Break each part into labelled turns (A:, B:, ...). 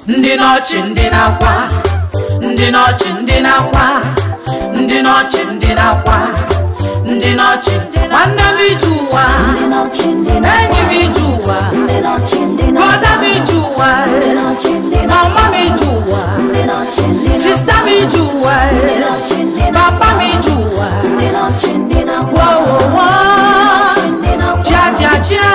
A: ndị n'ọchị ndị na-akwa ndị n'ọchị ndị na-akwa ndị n'ọchị ndị na-akwa ndị n'ọchị nwanne m ije ụwa enyi m ije ụwa brọda m ije ụwa mama m ije ụwa sista m ije ụwa papa m ije ụwa wowowo chiachiachia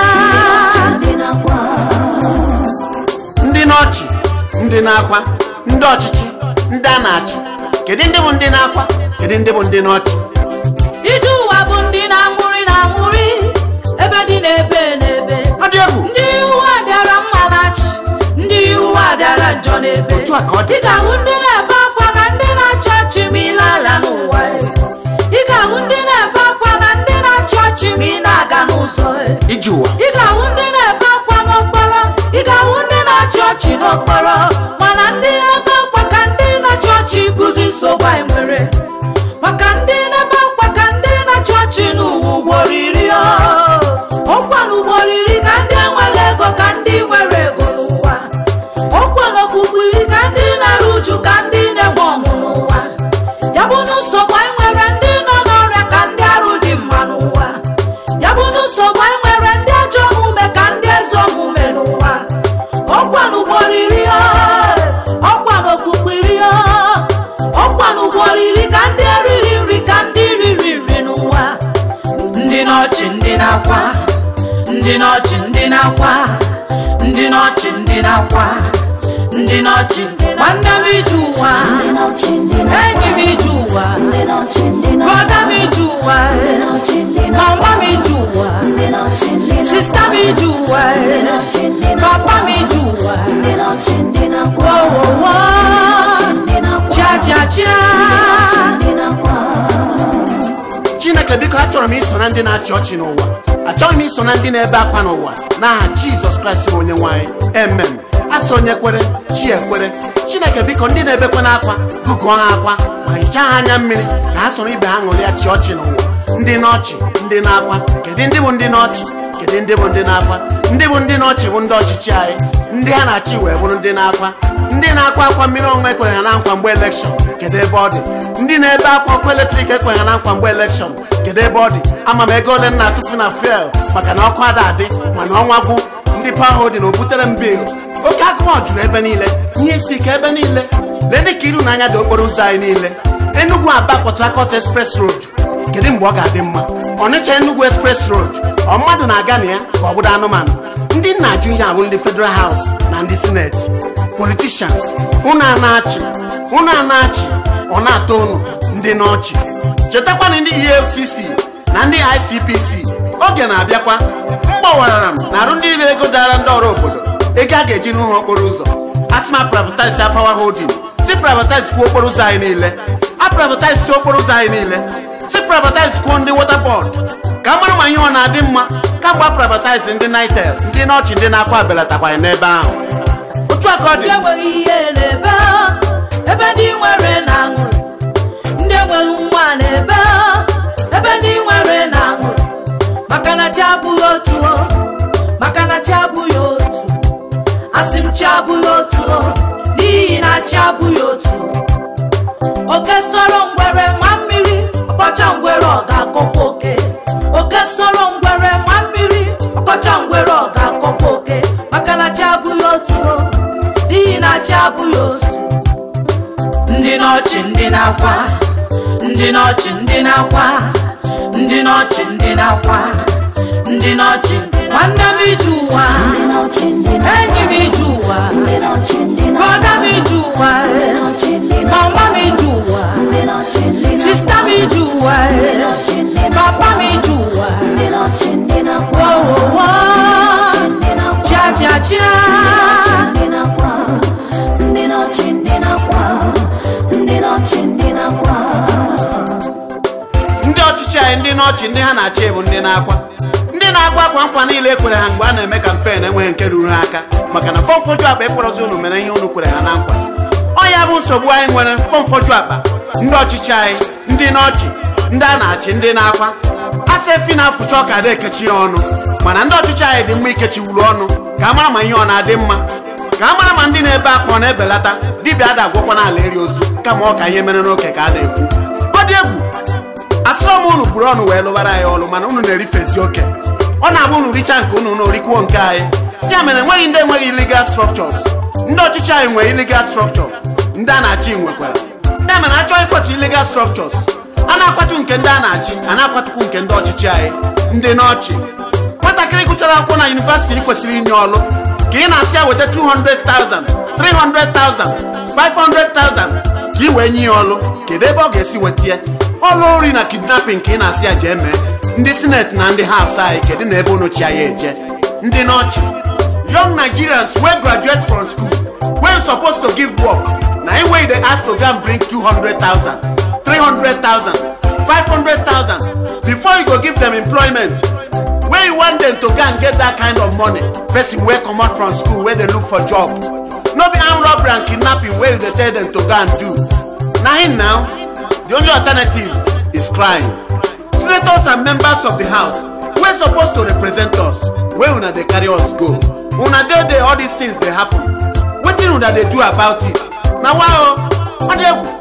B: ndị n'ọchị ndị na-akwa ndị ọchịchị ndị a na-achị kedu ndị bụ ndị na-akwa kedu ndị bụ ndị n'ọchị
A: ije ụwa bụ ndị na-amụrị na-amụrị ebe dị na-ebe n'ebe
B: ọ dị egwu
A: ndị ụwa dara mma na-achị ndị ụwa dara njọ n'ebe
B: Otu a ka ọ dị.
A: ị ga-ahụ ndị na-ebe akwa na ndị na-achị ọchị ma ile ala n'ụwa ị ga-ahụ ndị na-ebe akwa na ndị na-achị ọchị ma ị na-aga n'ụzọ
B: iji ụwa
A: ị ga-ahụ ndị na-ebe akwa n'okporo ị ga-ahụ ndị na-achị ọchị n'okporo mana ndị na-ebe akwa ka ndị na-achị ọchị bụzi nsogbu anyị nwere maka ndị na-ebe akwa ka ndị na-achị ọchị n'ụwa ugboro iri ọ. ọkwa n'ugboro iri ka ndị enweghị ego ka ndị nwere ego n'ụwa ọkwa n'okpukpu iri ka ndị na-eru uju ka ndị na-enwe ọṅụ n'ụwa ya bụ na nsogbu anyị nwere ndị nọ n'ọrịa ka ndị arụ dị mma n'ụwa ya bụ na nsogbu anyị nwere ndị ajọ omume ka ndị ezi omume n'ụwa ọkwa n'ugboro iri ọ, ọkwa n'okpukpu iri ọ, ọkwa n'ugboro iri ka ndị erighị nri ka ndị riri nri n'ụwa ndị n'ọchị ndị na-akwa ndị n'ọchị ndị na-akwa ndị n'ọchị ndị na-akwa ndị n'ọchị nwanne m ije ụwa enyi m ije ụwa brọda m ije ụwa mama m ije ụwa sista m ije ụwa papa m ije ụwa wowowo chiachiachia
B: chineke biko achọrọ m iso na ndị na-achị ọchị n'ụwa achọghị m iso na ndị na-ebe akwa n'ụwa n'aha jizọs kraịst bụ onye nwanyị emem asọ onye kwere chi ekwere chineke biko ndị na-ebekwa n'akwa gụgụọ ha akwa ma hichaa ha anya mmiri ka ha soro ibe ha ṅụrịa chi ọchị n'ụwa ndị n'ọchị ndị na-akwa kedu ndị bụ ndị n'ọchị kedu ndị bụ ndị na-akwa ndị bụ ndị n'ọchị bụ ndị ọchịchị anyị ndị ha na-achị wee bụrụ ndị na-akwa ndị na-akwa akwa mmiri ọṅụṅụ ekwere ha na nkwa mgbe elekshọn kedu ebe ọ dị ndị na-ebe akwa ọkụ eletrik ekweghị ha na nkwa mgbe elekshọn kedu ebe ọ dị ama m ego ole m na-atụfu na fuel maka na ọkụ ada adị mana ọnwa gwụ ndị pawa hodin o butere m bilu oke agụma juru ebe niile ihe isi ike ebe niile lee dị ka iru n'anya dị okporo ụzọ anyị niile Enugu Aba Port Harcourt Express Road kedu mgbe ọ ga-adị mma Ọnịcha Enugu Express Road ọ mmadụ na-aga na ya ka ọ bụrụ anụmanụ ndị nna ajụ ihe abụ ndị Federal House na ndị Senate politicians unu a na-achị unu a na-achị ọ na-atọ unu ndị n'ọchị chetakwana ndị EFCC na ndị ICPC oge na-abịakwa mgbawarara m na arụ ndị niile ego dara ndị ọrụ obodo ego a ga-eji n'ụlọ okporo ụzọ asịma privatize ya power holding si privatize kwuo okporo ụzọ anyị niile a privatize si okporo ụzọ anyị niile si privatize kwuo ndị water board ka a mara ma ihe ọ na-adị mma ka gba privatize ndị nitel ndị n'ọchị ndị na-akwa belatakwanye n'ebe ahụ otu a ka ọ
A: ndị
B: dị
A: enweghị ihe n'ebe ha, ebe ndị nwere na-aṅụrị ndị enweghị nwa n'ebe ha, ebe ndị nwere na-aṅụrị maka na chi abụghị otu o, maka na chi abụghị otu asị m chi abụghị otu o, n'ihi na chi abụghị otu oke sọrọ ngwere ma mmiri ọkọcha ngwere ọ ga-akọkwa oke oke sọrọ ngwere ma mmiri ọkọcha ngwere ọ ga-akọkwa oke maka na chi abụghị otu o, n'ihi na chi abụghị otu ndị n'ọchị ndị na-akwa ndị n'ọchị ndị na-akwa ndị n'ọchị ndị na-akwa ndị n'ọchị nwanne m ije ụwa enyi m ije ụwa brọda m ije ụwa mama m ije ụwa sista m ije ụwa papa m ije ụwa wowowo chiachiachia
B: ndị ọchịchị anyị ndị n'ọchị ndị ha na-achị bụ ndị na-akwa ndị na-akwa akwa nkwa niile ekwere ha mgbe a na-eme kampen enweghị nke ruru ha aka maka na fọmfoju akpa ekwerọzi unu mere ihe unu kwere ha na nkwa ọ ya bụ nsogbu anyị nwere fọmfoju akpa ndị ọchịchị anyị ndị n'ọchị ndị a na-achị ndị na-akwa asa efi na-afụcha ọka ada ekechi ya ọnụ mana ndị ọchịchị anyị dị mma ikechiwuru ọnụ ka a mara ma ihe ọ na-adị mma ka a mara ma ndị na na-ebe akwa ọ na-ebelata dibịa ada agwọkwa n'ala eri ozu kama ọ ka ihe mere n'oke ka a na-ekwu ọ dị egwu asịrọ m unu buru ọnụ wee lụbara anyị ọlụ mana unu na-erifezi oke ọ na-abụ unu richa nke unu na orikwuo nke anyị ya mere enweghị ndị enweghị illegal structures ndị ọchịchị anyị nwere illegal structure ndị a na-achị nwekwara ya mere achọghị ịkwatu illegal structures a na-akwatu nke ndị a na-achị a na-akwatukwu nke ndị ọchịchị anyị ndị n'ọchị nwatakịrị gụchara akwụkwọ na yunivasịtị kwesịrị inye ọlụ ka ị na-asị ya weta 200,000 300,000 500,000 ka ị wee nye ya ọlụ kedu ebe ọ ga-esi weta ya ọlụ ori na kidnapping ka ị na-asị ya jee mee ndị sineti na ndị haus anyị kedu na ebe unu chi ya eje ndị n'ọchị young nigerians wey graduate from school wey supposed to give work na im wey dey ask to go and bring 200,000 300,000 500,000 before you go give them employment wey you want them to go and get that kind of money person wey comot from school wey dey look for job no be armed robbery and kidnapping wey you dey tell them to go and do na him now the only alternative is crime senators and members of the house wey suppose to represent us wey una dey carry us go una dey dey all these things dey happen wetin una dey do about it na why o ọ dị egwu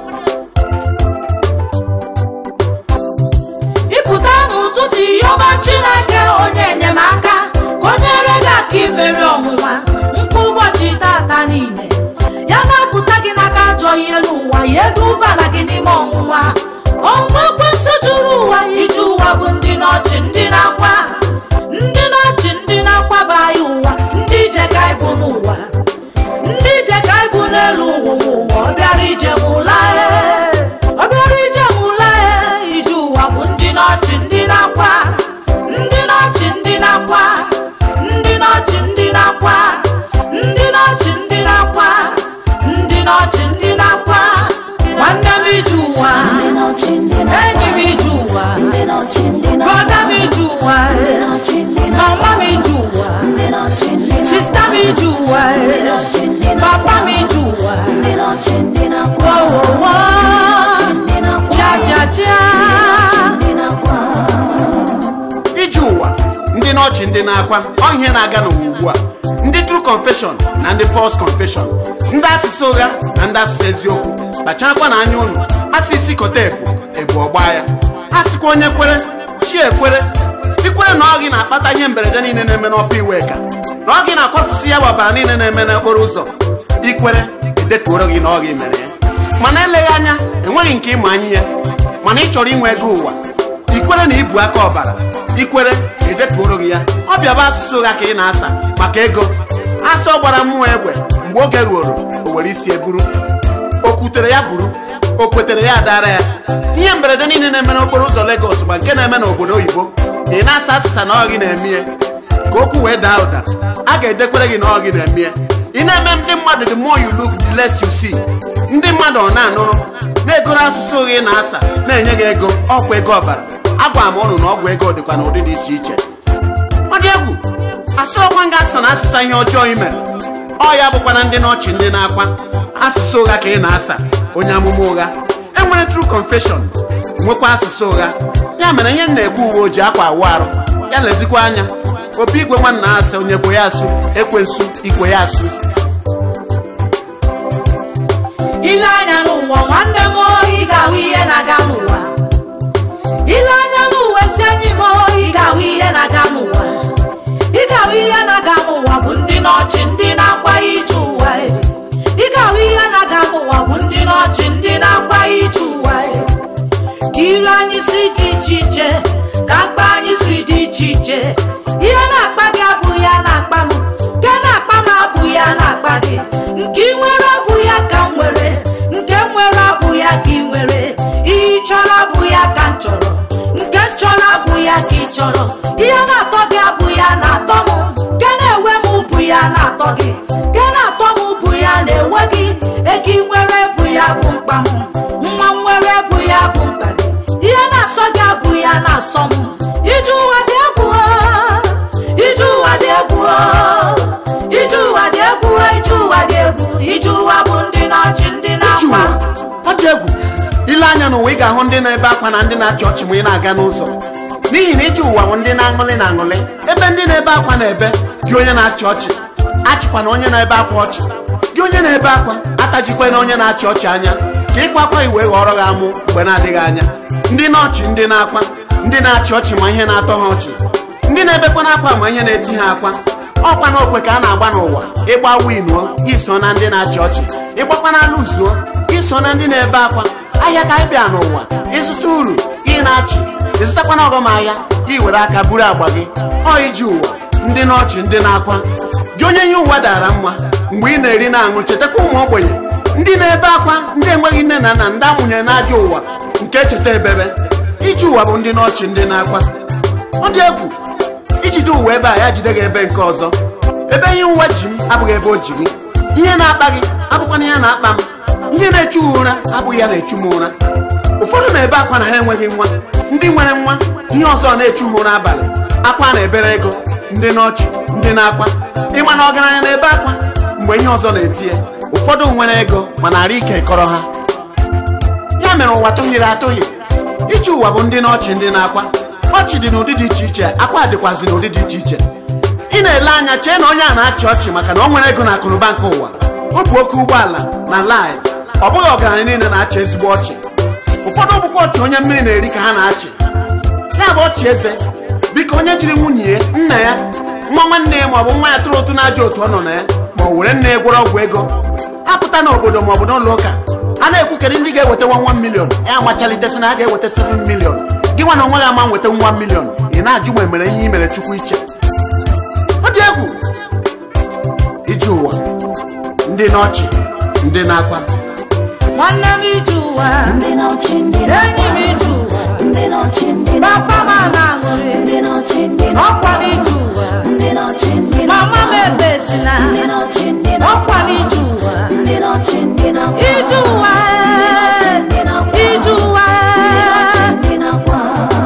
A: ịpụta n'ụtụtụ yọba chineke onye enyemaka ka o nyere gị aka imeri ọnwụnwa nke ụbọchị tata niile ya na-apụta gị n'aka ajọ ihe n'ụwa ya edubala gị n'ime ọnwụnwa ọnwụnwa ekwensị juru ụwa iji ụwa bụ ndị n'ọchị ndị na-akwa ndị n'ọchị ndị na-akwaba anyị ụwa ndị ije ka anyị bụ n'ụwa ndị ije ka anyị bụ n'elu ụwa ụwa ọ bịara ije nwụla ọ bịara ije nwụla ije ụwa bụ ndị n'ọchị ndị na-akwa ndị n'ọchị ndị na-akwa ndị n'ọchị ndị na-akwa ndị n'ọchị ndị na-akwa ndị n'ọchị ndị na-akwa nwanne m ije ụwa enyi m ije ụwa brọda m ije ụwa mama m ije ụwa sista m ije ụwa papa m ije ụwa wowowo jajaja
B: ije ụwa ndị n'ọchị ndị na-akwa ọ ihe na-aga n'ụwa ugbu a ndị true confession na ndị false confession ndị asụsụ ụgha na ndị asụsụ eziokwu kpacharakwa na anya unu asị isi kọta ebu ebu ọgba ya asịkwa onye kwere chi ekwere ikwere na ọ gị na-akpata ihe mberede niile na-eme n'ọpa iweka na ọ gị na-akwafusi ya bụ ọbara niile na-eme n'okporo ụzọ ikwere edetuoro gị na ọ gị mere ya mana eleghị anya enweghị nke ịma anyị ya mana ị chọrọ inwe ego ụwa ikwere na ibu aka ọbara ikwere edetuoro gị ya ọ bịaba asụsụ ụgha ka ị na-asa maka ego asọ gbara mmụọ egbe mgbe oge ruoro o were isi eburu o kwutere ya buru o kwetere ya dara ya ihe mberede niile na-eme n'okporo ụzọ Lagos ma nke na-eme n'obodo oyibo ị na-asa asịsa na ọ gị na-eme ya ka okwu wee daa ụda a ga-edekwere gị na ọ gị na-eme ya ị na-eme ndị mmadụ the more you look the less you see ndị mmadụ ọ na-anụrụ na-egoro asụsụ ụgha ị na-asa na-enye gị ego ọkwa ego ọbara agwa m ụnụ na ọgwụ ego dịkwa n'ụdị dị iche iche ọ dị egwu asịrọkwa nga asa na asịsa ihe ọjọọ i mere ọ ya bụkwa na ndị n'ọchị ndị na-akwa asụsụ ụgha ka ị na-asa onye amụma ụgha enwere true confession nwekwa asụsụ ụgha ya mere ihe m na-ekwu uwe ojii akwa awụ arụ ya lezikwa anya opi igwe nwanna asị onye kwe ya asụ ekwensu ikwe ya asụ
A: ile anya n'ụwa nwanne m ị ga-ahụ ihe na-aga n'ụwa ile anya n'ụwa ezi enyi m ị ga-ahụ ihe na-aga n'ụwa ị ga-ahụ ihe na-aga n'ụwa bụ ndị n'ọchị ndị na-akwa ije ụwa ị ga-ahụ ihe na-aga n'ụwa bụ ndị n'ọchị ndị na-akwa ije ụwa ka iru anyị si dị iche iche ka akpa anyị si dị iche iche ihe na-akpa gị abụghị ya na-akpa m nke na-akpa m abụghị ya na-akpa gị nke ị nwere abụ ya ka m nwere nke m nwere abụ ya ka ị nwere ihe ị chọrọ abụ ya ka m chọrọ nke m chọrọ abụ ya ka ị chọrọ ihe na-atọ gị abụ ya na-atọ m nke na-ewe m bụ ya na-atọ gị nke na-atọ m bụ ya na-ewe gị ego ị nwere bụ ya bụ mkpa m nwa m nwere bụ ya bụ mkpa gị ihe na-asọ gị abụ ya na-asọ m ije ụwa dị egwu o, ije ụwa dị egwu o, ije ụwa dị egwu o, ije ụwa dị egwu ije ụwa bụ ndị na-achị ndị
B: ije
A: na-akwa
B: ụwa ọ dị egwu ile anya n'ụwa ị ga-ahụ ndị na-ebe akwa na ndị na-achị ọchị ma ị na-aga n'ụzọ n'ihi na ije ụwa bụ ndị na-aṅụlị na aṅụlị ebe ndị na-ebe akwa na-ebe gị onye na-achị ọchị achịkwa na onye na-ebe akwa ọchị gị onye na-ebe akwa atajikwa na onye na-achị ọchị anya ka ịkwa akwa iwee ghọrọ gị amụ mgbe na-adịghị anya ndị na-ọchị ndị na-akwa ndị na-achị ọchị ma ihe na-atọ ha ọchị ndị na-ebekwa n'akwa ma ihe na-eti ha akwa ọkwa na okwe ka a na-agba n'ụwa ịgba winuo iso na ndị na-achị ọchị ịgbakwa na ala uzuo iso na ndị na-ebe akwa ahịa ka anyị bịa n'ụwa ịzụta uru ị na-achị ịzụtakwa na ọghọm ahịa iwere aka buru agba gị ọ iji ụwa ndị na-ọchị ndị na-akwa gị onye ihe ụwa dara mma mgbe ị na-eri na-aṅụ chetakwa ụmụ ogbenye ndị na-ebe akwa ndị enweghị nne na nna ndị amụnyere n'ajọ ụwa nke echeta ebebe iji ụwa bụ ndị na-ọchị ndị na-akwa ọ dị egwu ijide ụwa ebe a ya jide gị ebe nke ọzọ ebe ihe ụwa ji m abụghị ebe o ji gị ihe na-akpa gị abụkwana ihe na-akpa m ihe na-echu gị ụra abụghị ya na-echu m ụra ụfọdụ na-ebe akwa na ha enweghị nwa ndị nwere nwa ihe ọzọ na-echu ha ụra abalị akwa na-ebere ego ndị n'ọchị ndị na-akwa ịma na ọgaranya na-ebe akwa mgbe ihe ọzọ na-eti ya ụfọdụ nwere ego mana ara ike kọrọ ha ya mere ụwa tụhịrị atụghị iji ụwa bụ ndị n'ọchị ndị na-akwa ọchị dị n'ụdị dị iche iche akwa dịkwazị n'ụdị dị iche iche ị na-ele anya chee na onye a na-achị ọchị maka na o nwere ego na akụnụba nke ụwa o bu oke ụgbọala na lai ọ bụghị ọgaranya niile na-achị ezigbo ọchị ụfọdụ bụkwa ọchị onye mmiri na-eri ka ha na-achị ya bụ ọchị eze biko onye jiri nwunye ya nna ya nwa nwanne ya maọbụ nwa ya tụrụ ụtụ na-ajọ otu ọ nọ na ya ma o were nne ya gwọrọ ọgwụ ego apụta n'obodo maọbụ n'ụlọ ụka a na-ekwukarị ndị ga-eweta 1 milion ya amachalitesị na a ga-eweta 7 milion gị nwa na onwe gị ama nweta 1 milion ị na-ajụ ma emere ihe i mere chukwu iche ọ dị egwu iji ụwa ndị n'ọchị ndị na-akwa
A: nwanne m ije ụwa
C: Ndị n'ọchị ndị
A: enyi m ije ụwa
C: Ndị n'ọchị ndị
A: papa m a na-aṅụrị
C: Ndị n'ọchị ndị
A: ọkwa n'ije ụwa
C: Ndị n'ọchị ndị
A: mama m ebesina
C: Ndị n'ọchị ndị
A: ọkwa n'ije ụwa
C: Ndị n'ọchị ndị
A: ije ụwa ije ụwa
C: Ndị nakwa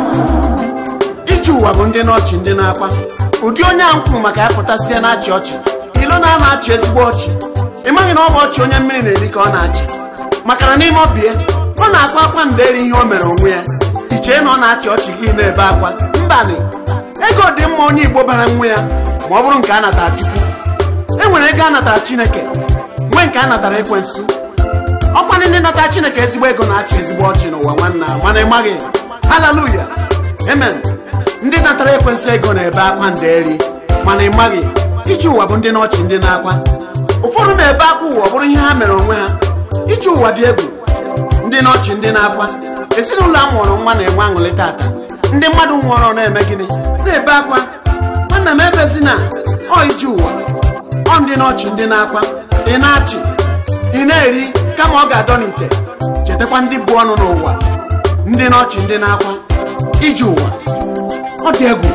B: iji ụwa bụ ndị n'ọchị ndị na-akwa ụdị onye a m kwuru maka ya pụtasịa na-achị ọchị ilo na a na-achị ezigbo ọchị ị maghị na ọ bụ ọchị onye mmiri na-eri ka ọ na-achị maka na n'ime ọbịa ọ na-akwa akwa nderi ihe o mere onwe ya ichee na ọ na-achị ọchị gị na-ebe akwa mbanị ego dị mma onye igbo bara nwa ya ma ọ bụrụ nke a natara chukwu e nwere ego a natara chineke nwee nke a natara ekwensu ọkwa ndị natara chineke ezigbo ego na-achị ezigbo ọchị n'ụwa nwanna mana ị maghị haleluya amen ndị natara ekwensu ego na-ebe akwa nderi mana ị maghị iji ụwa bụ ndị n'ọchị ndị na-akwa ụfọdụ na-ebe akwa ụwa ọ bụrụ ihe ha mere onwe ha iji ụwa dị egwu ndị n'ọchị ndị na-akwa ezinụlọ a mụrụ nwa na-enwe aṅụrị tata ndị mmadụ nwụọrọ na-eme gịnị na-ebe akwa nwanna m ebezina ọ iji ụwa ọ ndị n'ọchị ndị na-akwa ị na-achị ị na-eri kama ọ ga-adọ n'ite chetakwa ndị bụ ọnụ n'ụwa ndị n'ọchị ndị na-akwa iji ụwa ọ dị egwu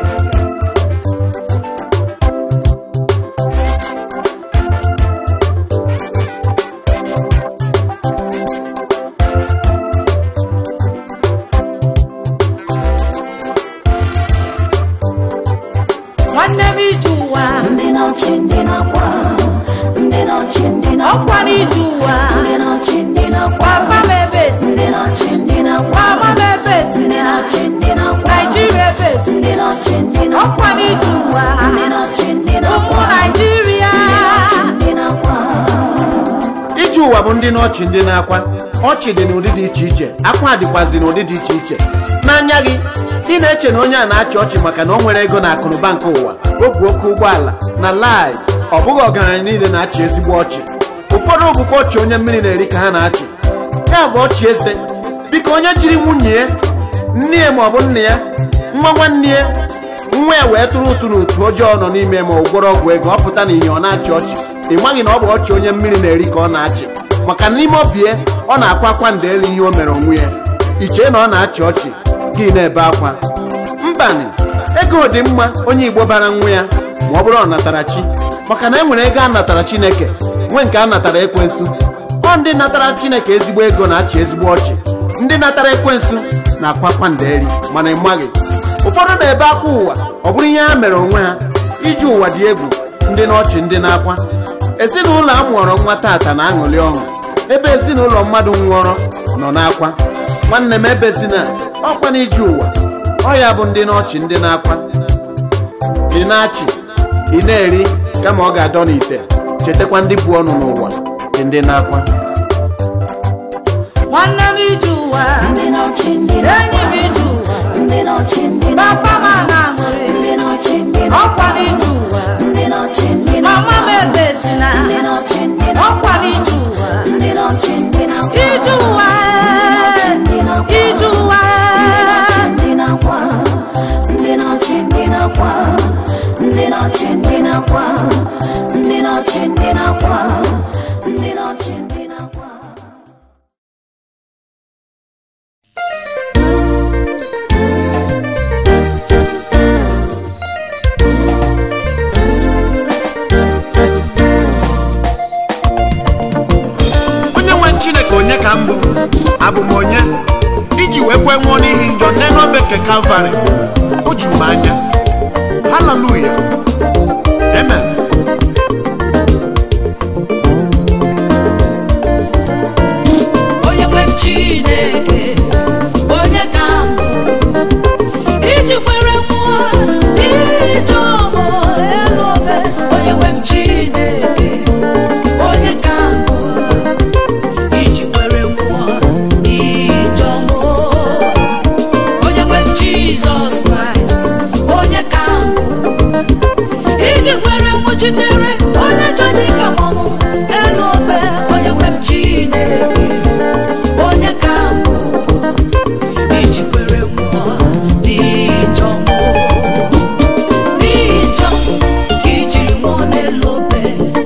A: nwanne m ije ụwa
C: Ndị n'ọchị ndị nakwa Ndị n'ọchị ndị nakwa
A: ọkwa n'ije ụwa
C: Ndị n'ọchị ndị nakwa
A: papa m ebesi
C: Ndị n'ọchị ndị nakwa
A: mama m
C: Ndị
A: ebesina
C: n'ọchị ndị nakwa
A: naijiria ebesi
C: Ndị n'ọchị ndị nakwa
A: ọkwa n'ije ụwa
C: Ndị n'ọchị ndị
A: ụmụ
C: nakwa
A: naijiria
C: Ndị nakwa
B: iji ụwa bụ ndị n'ọchị ndị na-akwa ọchị dị n'ụdị dị iche iche akwa dịkwazi n'ụdị dị iche iche n'anya gị ị na-eche na onye a na-achị ọchị maka na o nwere ego na akụnụba nke ụwa o bu oke ụgbọala na lai ọ bụghị ọgaranya niile na-achị ezigbo ọchị ụfọdụ bụkwa ọchị onye mmiri na-eri ka ha na-achị ya bụ ọchị eze biko onye jiri nwunye ya nne ya maọbụ nna ya nwa nwanne ya nwa ya wee tụrụ ụtụ n'otu ọjọọ nọ n'ime ma ọ gwọrọ ọgwụ ego ọ pụta n'ihe ọ na-achị ọchị ị maghị na ọ bụ ọchị onye mmiri na-eri ka ọ na-achị maka na n'ime ọbịa ọ na-akwa akwa ndeli ihe o mere onwe ya ichee na ọ na-achị ọchị gị na-ebe akwa mbanị ego dị mma onye igbo bara nwa ya ma ọ bụrụ ọ natara chi maka na e nwere ego a natara chineke nwee nke a natara ekwensu ọ ndị natara chineke ezigbo ego na-achị ezigbo ọchị ndị natara ekwensu na-akwa akwa ndeli mana ị maghị ụfọdụ na-ebe akwa ụwa ọ bụrụ ihe ha mere onwe ha iji ụwa dị egwu ndị n'ọchị ndị na-akwa ezinụlọ a mụọrọ nwa tata na-aṅụrị ọṅụ ebe ezinụlọ mmadụ nwụọrọ nọ n'akwa nwanne m ebezina ọkwa na iji ụwa ọ ya bụ ndị n'ọchị ndị na-akwa ị na-achị ị na-eri kama ọ ga-adọ n'ite chetakwa ndị bụ ọnụ n'ụwa dị ndị na-akwa
A: nwanne m ije ụwa
C: ndị nọchi ndị
A: enyi m ije ụwa
C: ndị nọchi ndị
A: papa m na-aṅụrị
C: ndị nọchi ndị
A: ọkwa n'ije ụwa
C: ndị nọchi ndị
A: mama m ebesina
C: ndị nọchi ndị
A: ọkwa n'ije ụwa
C: ndị nọchi ndị
A: ije ụwa ije ụwa
C: ndị na-akwa ndị nọchi ndị na-akwa ndị nọchi ndị na-akwa ndị nọchi ndị na-akwa ndị nọchi ndị na-akwa
B: onye nwe chineke onye ka mbụ abụ m onye iji wee kwe nwụọ n'ihi njọ nne n'obe nke kalvarị o juru m anya haleluya amen
A: onye nwe chineke onye ka mbụ iji kwere mmụọ ije ọmụ elu obe onye nwe chineke onye ka mbụ iji kwere mmụọ ije ọmụ onye nwe jizọs kraịst onye ka mbụ iji kwere nwụchitere onye chọ dịka mọmụ elu obe onye nwe m chineke onye ka mbụ iji kwere mmụọ n'ijọ mụ n'ijọ ka ijiri nwụọ n'elu obe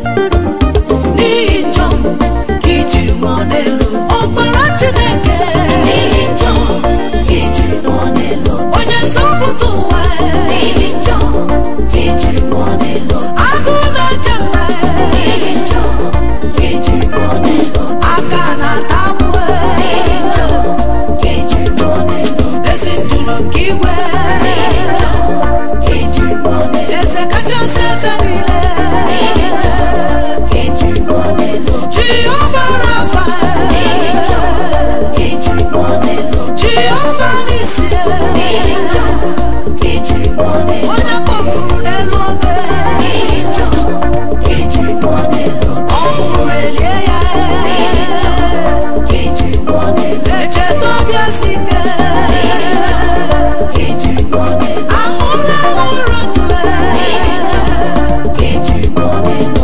A: n'ijọ ka ijiri nwụọ n'elu ọkpara chineke
C: n'ihi njọ ka ijiri nwụọ n'elu
A: onye nzọpụta ụwa
C: n'ihi njọ ka ijiri nwụọ n'elu
A: agụụ na-eche mba
C: n'ihi njọ ka ijiri nwụọ n'elu
A: aka na-ata agbụ
C: n'ihi njọ ka ijiri nwụọ n'elu
A: ezi nduru nke igwe
C: n'ihi njọ ka ijiri nwụọ n'elu
A: eze kachasị eze niile
C: n'ihi njọ ka ijiri nwụọ n'elu
A: jehova rafa
C: n'ihi njọ ka ijiri nwụọ n'elu
A: jehova nisi
C: n'ihi njọ ka ijiri nwụọ n'elu
A: onye kpọpụrụ n'elu obe
C: n'ihi njọ ka ijiri nwụọ n'elu
A: ọ bụrụ elie ya
C: n'ihi njọ ka ijiri nwụọ n'elu
A: echeta ọbịa si ike
C: n'ihi njọ ka ijiri nwụọ n'elu
A: aṅụrụ aṅụrụ ndụ
C: n'ihi njọ ka ijiri nwụọ n'elu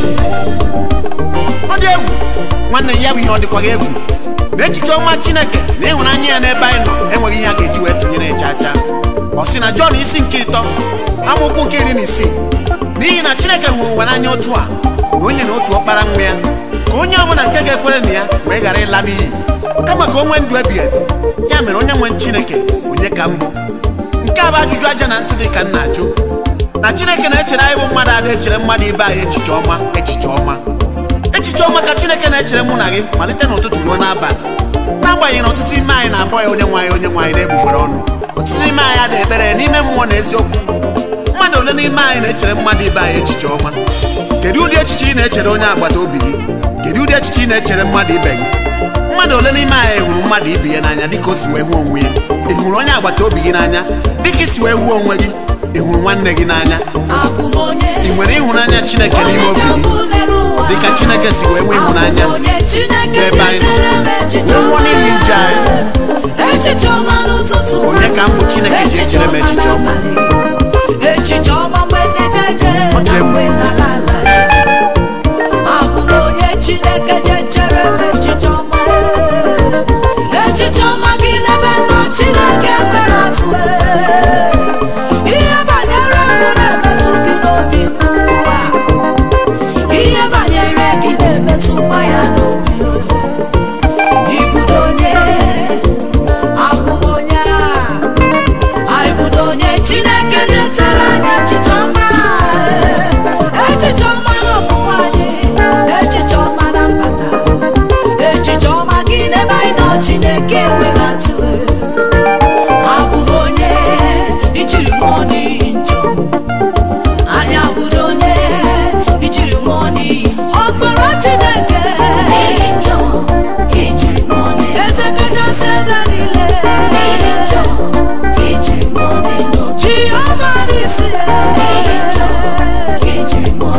B: ọ dị egwu nwanne ya bụ ihe ọ dịkwaghị egwu na echiche ọma chineke na ịhụnanya ya n'ebe anyị nọ enweghị ihe a ga-eji wee tụnyere cha cha ọ sị na jọn isi nke ịtọ amaokwu nke iri na isii n'ihi na chineke hụrụ ụwa n'anya otu a na onye na otu ọkpara nwa ya ka onye ọbụla nke ga-ekwere na ya wee ghara ịla n'iyi kama ka o nwee ndụ ebighị ebi ya mere onye nwe chineke onye ka mbụ nke a bụ ajụjụ aja na ntụ dị ka nna ajụ na chineke na-echere anyị bụ mmadụ ada echere mmadụ ibe anyị echiche ọma echiche ọma echiche ọma ka chineke na-echere mụ na gị malite n'ụtụtụ ruo n'abalị n'agbanyeghị na ọtụtụ ime anyị na-akpọ ya onye nwe anyị onye nwe anyị na-egbugbere ọnụ ọtụtụ n'ime anyị adịghị ekpere ya n'ime mmụọ na eziokwu mmadụ ole n'ime anyị na-echere mmadụ ibe anyị echiche ọma kedu ụdị echiche ị na-echere onye agbata obi gị kedu ụdị echiche ị na-echere mmadụ ibe gị mmadụ ole n'ime anyị hụrụ mmadụ ibe ya n'anya dịka o si wee hụ onwe ya ị hụrụ onye agbata obi gị n'anya dịka isi wee hụ onwe gị ị hụrụ nwanne gị n'anya
A: abụ m onye
B: ị nwere ịhụnanya chineke n'ime
A: onye
B: obi
A: ka
B: gị
A: mbụ n'elu ụwa
B: dịka chineke si wee nwee ịhụnanya
A: Abụ m onye chineke
B: n'ebe anyị nọ.
A: na-echere m echiche
B: Wee nwụọ n'ihi njọ
A: ọma. echiche ọma n'ụtụtụ
B: Onye ka mbụ Chineke ji echere m echiche ọma?
A: n'abalị. echiche ọma mgbe na-ejeje
B: Ọ dị
A: na
B: egwu.
A: mgbe na-ala abụ m onye chineke ji echere m echiche ọma echiche ọma gị n'ebe nọ chineke nwere atụ ihe banyere m na-emetụ gị n'obi nke ukwuu a ihe banyere gị na-emetụkwa ya n'obi ibudo onye abụ m onye a ibudo onye chineke na-echere anya echiche ọma echiche ọma n'ọpụpụ anyị echiche ọma na mbata echiche ọma gị n'ebe anyị nọ chineke enweghị atụ abụ m onye ijiri mụọ n'ihi njọ anyị abụdo onye ijiri mụọ n'ihi njọ ọkpara chineke
C: n'ihi njọ ka ijiri nwụọ n'elu
A: eze kachasị eze niile
C: n'ihi njọ ka ijiri nwụọ n'elu
A: jehova n'isi
C: n'ihi njọ ka ijiri nwụọ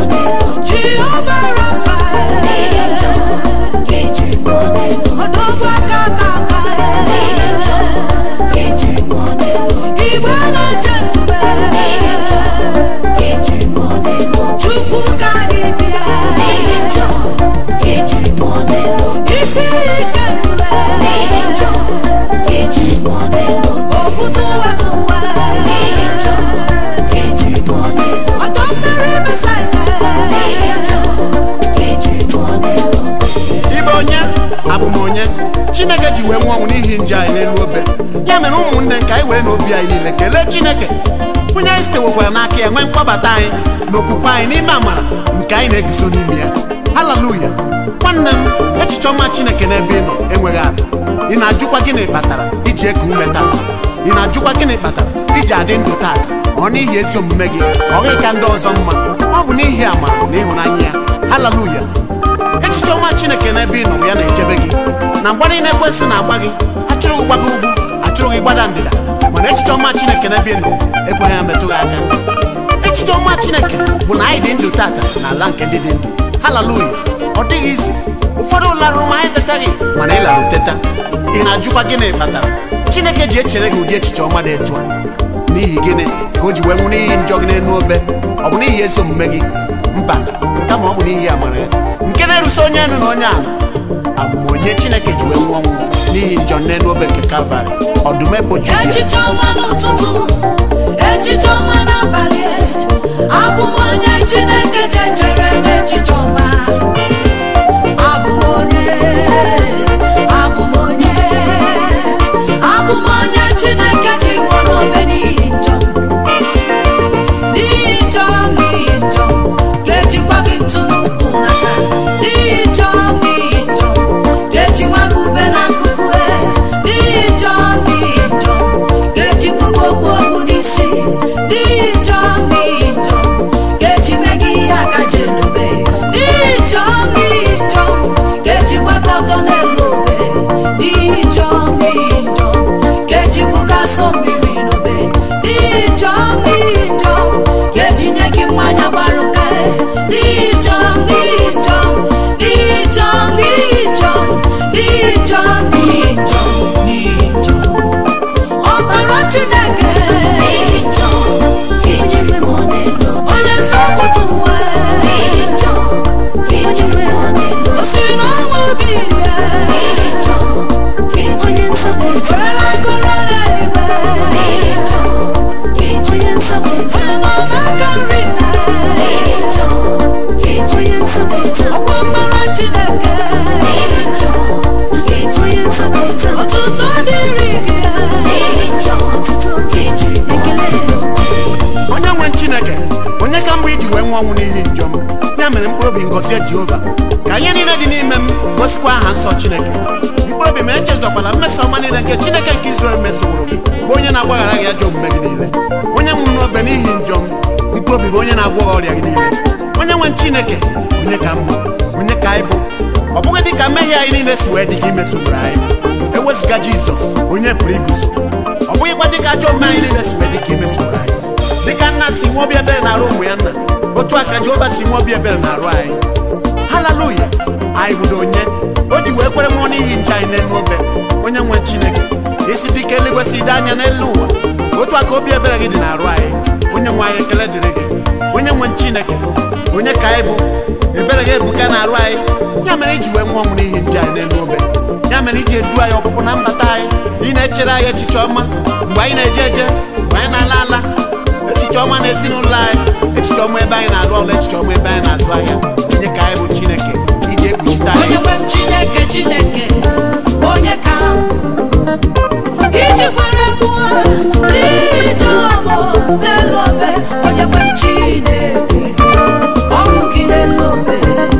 B: ji wee nwụọ ọnwụ n'ihi nje anyị n'elu obe ya mere ụmụnne nke anyị were n'obi anyị niile kelee chineke onye anyị sitewekwara n'aka ya nwee mkpọbata anyị na okwukwe anyị n'ime amara nke anyị na-eguzo n'ime ya haleluya nwanne m echiche ọma chineke n'ebe ị nọ enweghị atụ ị na-ajụkwa gịnị kpatara iji eku ume taa ị na-ajụkwa gịnị kpatara iji adị ndụ taata ọ n'ihi ezi omume gị ọ gịghị ka ndị ọzọ mma ọ bụ n'ihi amara na ịhụnanya ya haleluya echiche ọma chineke n'ebe ị nọ ya na-echebe gị na mgbe niile ekwensị na-agba gị achụrụ gị gbaga ugwu achụrụ gị gbada ndịda mana echiche ọma chineke n'ebe ị nọ ekweghị ya metụ gị aka echiche ọma chineke bụ na anyị dị ndụ tata n'ala nke ndị dị ndụ haleluya ọ dịghị isi ụfọdụ larụrụ ma anyị tetaghị mana ị larụ teta ị na-ajụkwa gịnị kpatara chineke ji echere gị ụdị echiche ọma dị etu a n'ihi gịnị ka o ji wee nwụ n'ihi njọ gị n'elu obe ọ bụ n'ihi ezi omume gị mba kama ọ bụ n'ihi amara ya nke na-eruso onye elu na onye ala abụm onye chineke ji wee nwụọ ọnwụ n'ihi njọ n'elu obe nke kalvarị ọdụm eboju ya
A: echiche ọma n'ụtụtụ echiche ọma n'abalị abụ m onye chineke ji echere m echiche ọma abụ m onye abụ m onye abụ m onye chineke ji nwụọ n'obe n'ihi njọ n'ihi njọ n'ihi njọ ga-ejikwa gị ntụ n'ukwu n'aka n'ihi njọ n'ihi njọ ga-ejikwa gị ube n'akụkụ e n'ihi njọ n'ihi njọ ga-ejikwa gị okpu okpu n'isi n'ihi njọ n'ihi njọ ga-eji mee gị ihe aka ji elobe n'ihi njọ n'ihi njọ ga-ejikwa gị ọtọ n'elu obe n'ihi njọ n'ihi njọ ga-ejikwa gị asọ mmiri n'obe n'ihi njọ n'ihi njọ ga-eji nye gị mmanya gbara ụka n'ihi njọ n'ihi njọ n'ihi njọ n'ihi njọ n'ihi njọ n'ihi njọ n'ihi njọ ọbara chineke
C: N'ihi njọ ka iji kwe m ọ n'elu obe.
A: onye nzọpụta ụwa
C: N'ihi njọ ka iji kwe m ọ n'elu
A: o
C: obe.
A: siri n'ọnwa obi ya
C: N'ihi njọ ka iji onye nzọpụta.
A: were agụrụ n'eluigwe
C: N'ihi njọ ka iji onye nzọpụta.
A: onye nọ n'aka nri nna
C: N'ihi njọ ka iji onye nzọpụta.
A: ọkwa ọbara chineke
C: N'ihi njọ ka iji onye nzọpụta.
A: ọtụtụ dịrị gị
C: N'ihi njọ ọtụtụ ka iji ekele.
B: onye nwe chineke onye ka mgbe iji wee nwụọ ọnwụ n'ihi njọ m ya mere mkpụrụ obi ngọzie jehova ka ihe niile dị n'ime m gosikwa aha nsọ chineke mkpụrụ obi ma echezọkwala mmeso ọma niile nke chineke nke izrel mesoworo gị bụ onye na-agbaghara gị ajọ omume gị niile onye nwụrụ n'obe n'ihi njọ m mkpụrụ obi bụ onye na-agwọ gị ọrịa gị niile onye nwe chineke onye ka m bụ onye ka anyị bụ ọ bụghị dị ka mmehie anyị niile si wee dị ka imesogburu anyị ewezụga jizọs onye pụrụ iguzo ọ bụghịkwa dị ka ajọ omume anyị niile si wee dị ka imesogburu anyị dịka nna si nwe obi ebere na-arụ ụmụ ya nna otu aka jehova si nwe obi ebere na-arụ anyị haleluya anyị hụrụ onye o ji wee kwere nwụọ n'ihi nje anyị n'elu obe onye nwe chineke isi dịka eluigwe si dị anya n'elu ụwa otu aka obi ebere gị dị na-arụ anyị onye nwe anyị ekele dịrị gị onye nwe chineke onye ka anyị bụ ebere gị ebuka na-arụ anyị ya mere iji wee nwụọ ọnwụ n'ihi nje anyị n'elu obe ya mere iji edu anyị ọpụpụ na mbata anyị ị na-echere anyị echiche ọma mgbe anyị na-eje eje mgbe anyị na-ala ala echiche ọma n'ezinụlọ anyị echiche ọma ebe anyị na-arụ ọrụ echiche ọma ebe anyị na-azụ ahịa onye ka anyị bụ chineke iji ekpuchite
A: onye
B: anyị
A: nwe m chineke chineke onye ka m bụ iji kwere mmụọ n'ije ọmụ n'elu obe onye nwe m chineke ọnwụ gị n'elu obe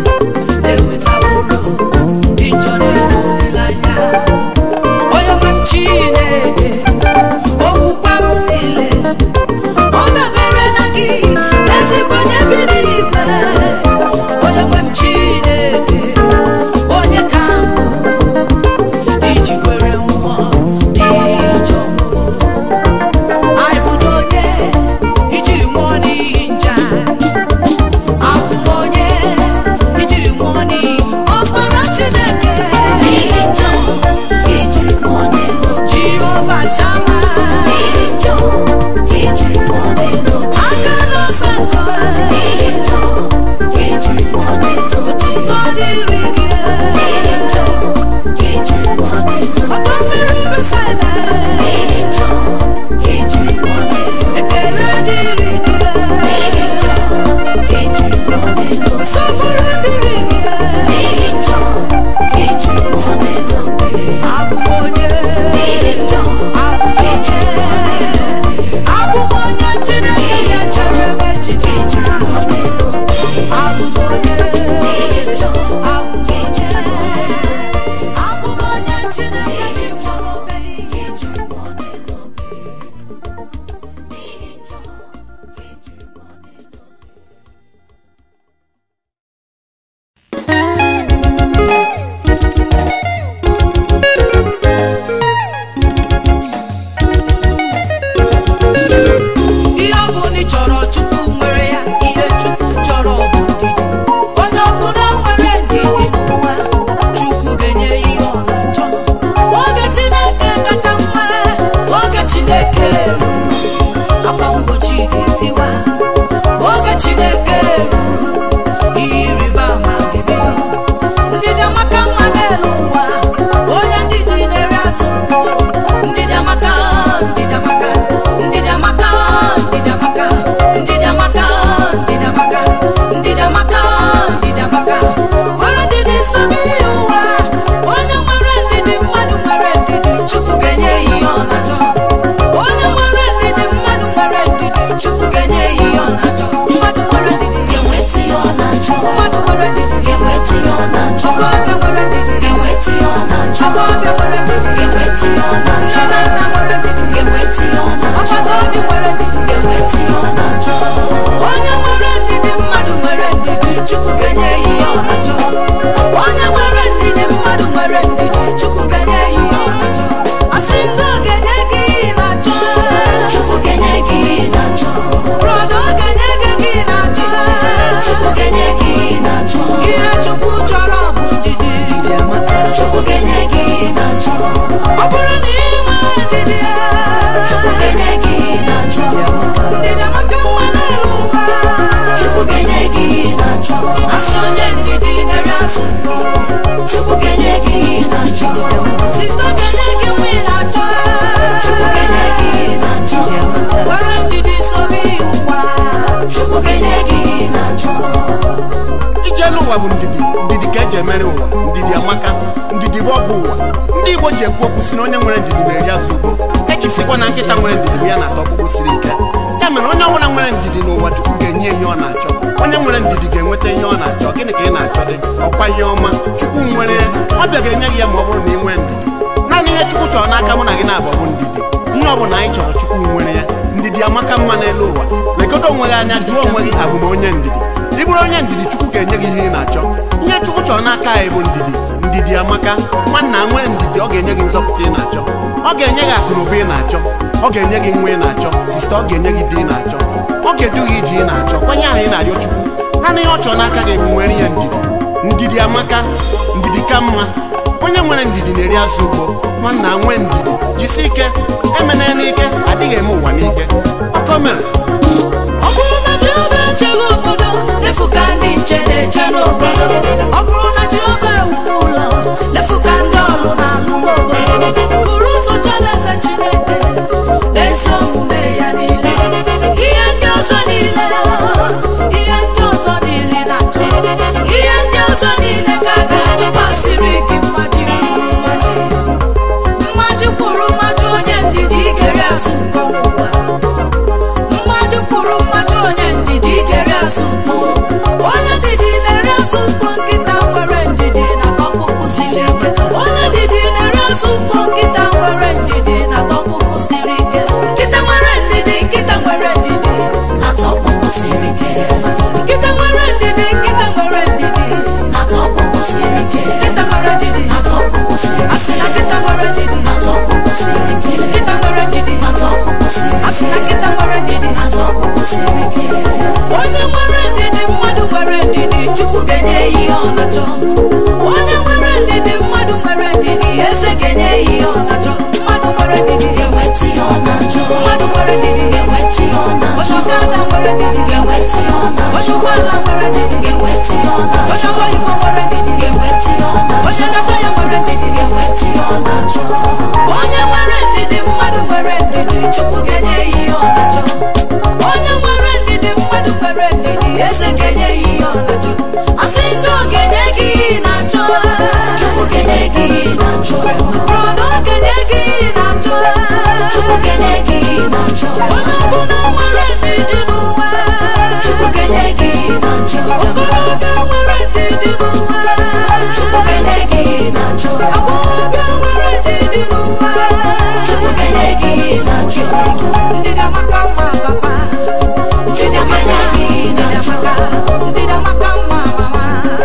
A: ewetaworo ndị njọ n'elu olileanya onye nwe m chineke okwukwe m niile ọ dabere na gị ezigboanye bi n'ime onye nwe m chineke onye ka m bụ
C: na-achọ asị onye ndidi na-eri azụ mbọ chukwu ga-enye gị ihe ị na-achọ
A: sista ga-enye gị nwa ị na-achọ
C: chukwu ga-enye gị ihe ị na-achọ
A: were ndidi sobe ya ụwa
C: chukwu ga-enye gị ihe ị na-achọ
B: ijelu ụwa bụ ndidi ndidi ka eji emere ụwa ndidi amaka ndidi bụ ọgwụ ụwa ndị igbo ji ekwu okwu si na onye nwere ndidi na-eri azụ ugbo ejisikwa na nkịta nwere ndidi bụ ya na-ata ọkpụkpụ siri ike ya mere onye ọbụla nwere ndidi n'ụwa chukwu ga-enye ihe ọ na-achọ onye nwere ndidi ga-enweta ihe ọ na-achọ gịnị ka ị na-achọ dị ọkwa ihe ọma chukwu nwere ya ọbịa ga-enye gị ya ma ọ bụrụ na ị nwee ndidi naanị ihe chukwu chọrọ n'aka mụ na gị na-abụ bụ ndidi ihe ọ bụla anyị chọrọ chukwu nwere ya ndidi amaka mma n'elu ụwa legodo onwe gị anya jụọ onwe gị abụ m onye ndidi ị bụrụ onye ndidi chukwu ga-enye gị ihe ị na-achọ ihe chukwu chọrọ n'aka anyị bụ ndidi ndidi amaka nwanna nwee ndidi ọ ga-enye gị nzọpụta ị na-achọ ọ ga-enye gị akụ na ụba ị na-achọ ọ ga-enye gị nwa ị na-achọ sista ọ ga-enye gị di ị na-achọ ọ ga-edu gị iji ị na-achọ kwanye ahụ ị na-arịọ chukwu naanị ihe ọ chọrọ n'aka gị bụ nwere ihe ndidi ndidi amaka ndidi ka mma onye nwere ndidi na-eri azụ ugbo nwanna nwee ndidi jisi ike emena n'ike adịghị eme ụwa n'ike ọkọ mere
A: ọ bụrụ na jehova echeghị obodo
C: efu ka ndị nche na-eche n'obodo
A: ọ bụrụ na jehova ewuwe ụlọ
C: efu ka ndị ọlụ na-alụ n'obodo
A: buru ụzọ chalaeze chineke
C: na-eso omume ya niile ihe ndị ọzọ niile
A: ihe ndị ọzọ niile na-achọ
C: ihe ndị ọzọ niile ka a ga-atụkwasịrị gị
A: mmaji kwuru mmaji
C: mmaji kwuru mmaji onye ndidi igere azụ mkpọ n'ụwa
A: mmaji kwuru mmaji onye ndidi
C: igere azụ mkpọ
A: onye ndidi na-ere azụ mkpọ nkịta nwere ndidi na ọkpụkpụ siri ike onye ndidi na-ere azụ mkpọ nkịta nwere ndidi na ọkpụkpụ siri ike nkịta nwere ndidi nkịta nwere ndidi
C: na-atọ ọkpụkpụ siri ike
A: nkịta nwere ndidi nkịta nwere ndidi
C: na-atọ ọkpụkpụ siri ike
A: nkịta nwere ndidi
C: na-atọ ọkpụkpụ siri
A: asị
C: ike
A: na nkịta nwere ndidi
C: na-atọ ọkpụkpụ siri ike
A: nkịta nwere ndidi
C: na-atọ ọkpụkpụ siri
A: asị na
C: ike
A: nkịta nwere ndidi
C: na-atọ ọkpụkpụ siri ike
A: onye nwere ndidi mmadụ nwere ndidi
C: chukwu ga-enye ya ihe ọ na-achọ
A: onye nwere ndidi mmadụ nwere ndidi
C: eze ga-enye ya ihe ọ na-achọ
A: mmadụ nwere ndidi
C: ga-enweta ihe ọ na-achọ
A: mmadụ nwere ndidi
C: ga-enweta ihe ọ na-achọ
A: ọchọkada nwere ndidi
C: ga-enweta ihe ọ na-achọ
A: ọchọkwala nwere ndidi
C: ga-enweta ihe ọ na-achọ
A: ọchọkwa igbo nwere ndidi
C: ga-enweta ihe ọ na-achọ
A: ọchọ na-asọ ya nwere ndidi
C: ga-enweta ihe ọ na-achọ
A: onye nwere ndidi mmadụ nwere ndidi
C: chukwu ga-enye ya ihe ọ na-achọ
A: onye nwere ndidi mmadụ nwere ndidi
C: eze ga-enye ya ihe ọ na-achọ
A: asị ndị ọ ga-enye gị ihe ị na-achọ
C: chukwu ga-enye gị ihe ị na-achọ
A: brọda ọ ga-enye gị ihe ị na-achọ
C: chukwu ga-enye gị ihe ị na-achọ
A: onye ọbụla nwere ndidi n'ụwa
C: chukwu ga-enye gị ihe ị na-achọ
A: okorobịa nwere ndidi n'ụwa
C: chukwu ga-enye gị ihe ị na-achọ
A: agbọghọbịa nwere ndidi n'ụwa
C: chukwu ga-enye gị ihe ị na-achọ
A: ndidi amaka mma papa ndidi amaka ndidi amaka ndidi amaka mma mama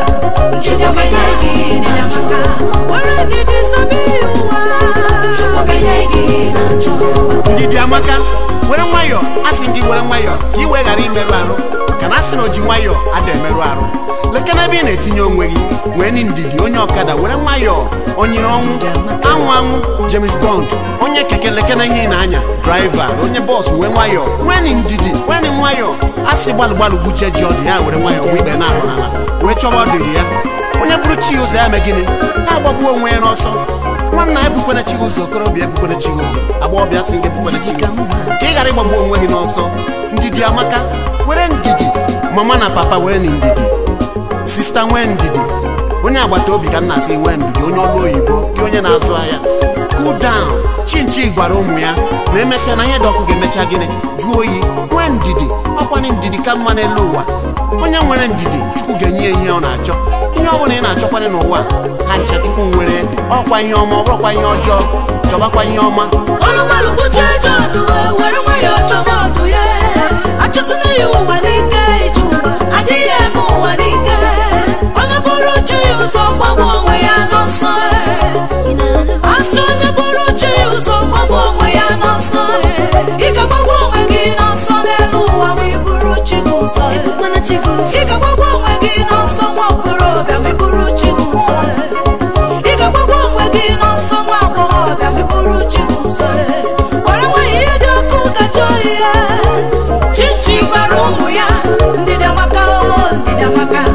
A: ndidi amaka ndidi amaka were ndidi sobe ụwa
C: chukwu ga-enye gị ihe ị na-achọ
B: ndidi amaka were nwayọọ asị gị were nwayọọ ka iwe ghara imerụ arụ maka na asị na o ji nwayọọ ada emerụ arụ leke n'ebe ị na-etinye onwe gị nwee ni ndidi onye ọkada were nwayọọ onyere ọnwụ anwụ anwụ James Bond onye keke leke na ihe ị na-anya draiva onye bọọsụ wee nwayọọ nwee ni ndidi nwee ni nwayọọ asị gbalụ gbalụ gbuchie ji ọdụ ya were nwayọọ wee ikpe na-ahụ n'ala wee chọba ọ dịrị ya onye bụrụ chi ụzọ ya mee gịnị ya agbagbuo onwe ya n'ọsọ nwanna ebukwana chi gị ụzọ okorobịa ebukwana chi gị ụzọ agbọghọbịa sị gị ebukwana chi gị ụzọ ka ị ghara ịgbagbu onwe gị n'ọsọ ndidi amaka were ndidi mama na papa were na ndidi sista nwee ndidi onye agbata obi ka nna asị nwee ndidi onye ọrụ oyibo gị onye na-azụ ahịa cool down chinchi gwara ụmụ ya na emesịa na ihe dị ọkụ ga-emecha gịnị jụọ oyi nwee ndidi ọkwanye ndidi ka mma n'elu ụwa onye nwere ndidi chukwu ga-enye ya ihe ọ na-achọ ihe ọ bụla ị na-achọkwanye n'ụwa ha ncha chukwu nwere ọkwa ihe ọma ọ bụrụkwa ihe ọjọọ chọbakwa ihe ọma
A: ọlụgbalụ kpuchie eje ọdụ were nwayọọ chọba ọdụ ya achọsina ya ụwa n'ike ije ụwa adịghị eme ụwa n'ike onye bụrụ chi ya ụzọ gbagbu onwe ya n'ọsọ asị onye bụrụ chi ya ụzọ gbagbu onwe ya n'ọsọ ị ga-agbagbu onwe gị n'ọsọ n'elu ụwa ma ị bụrụ chi gị ụzọ
C: ebukwana chi gị ụzọ
A: ị ga-agbagbu onwe gị n'ọsọ nwa okorobịa ma ị bụrụ chi gị ụzọ ị ga-agbagbu onwe gị n'ọsọ nwa agbọghọbịa ma ị bụrụ chi gị ụzọ gwara nwa ya ihe dị ọkụ kacha oyi ya chichi gwara ụmụ ya ndidi amaka o ndidi amaka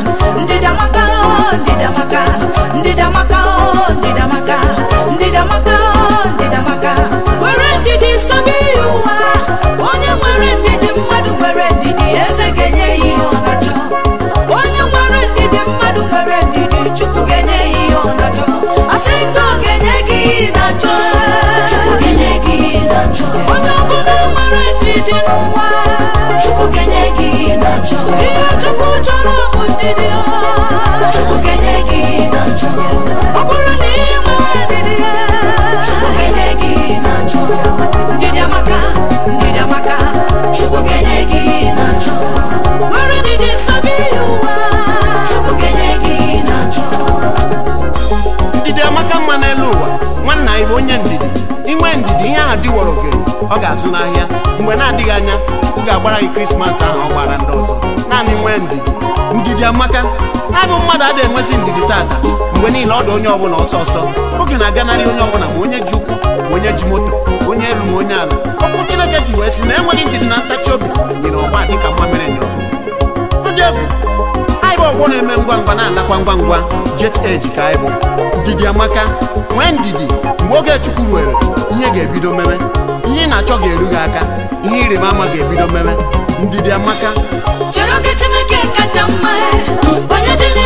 B: ọ ga-azụ n'ahịa mgbe na-adịghị anya chukwu ga-agbara gị krismas ahụ ọ gbara ndị ọzọ naanị nwee ndidi ndidi amaka abụ mmadụ adịghị enwezi ndidi tata mgbe niile ọ dị onye ọbụla ọsọ ọsọ oge na-aganarị onye ọbụla ma onye ji ụkwụ ma onye ji moto onye elu ma onye ala okwu chineke ji wee sị na enweghị ndidi na ntachi obi nyere ọgba dịka mma mere nyere ọgụ ndị efu anyị bụ ọgbọ na-eme ngwa ngwa na-alakwa ngwa ngwa jet age ka anyị bụ ndidi amaka nwee ndidi mgbe oge chukwu ruere ihe ga-ebido meme ihe ị na-achọ ga-eru gị aka ihe ịrịba ama ga-ebido meme ndidi amaka
C: chere oge chineke kacha mma onye ji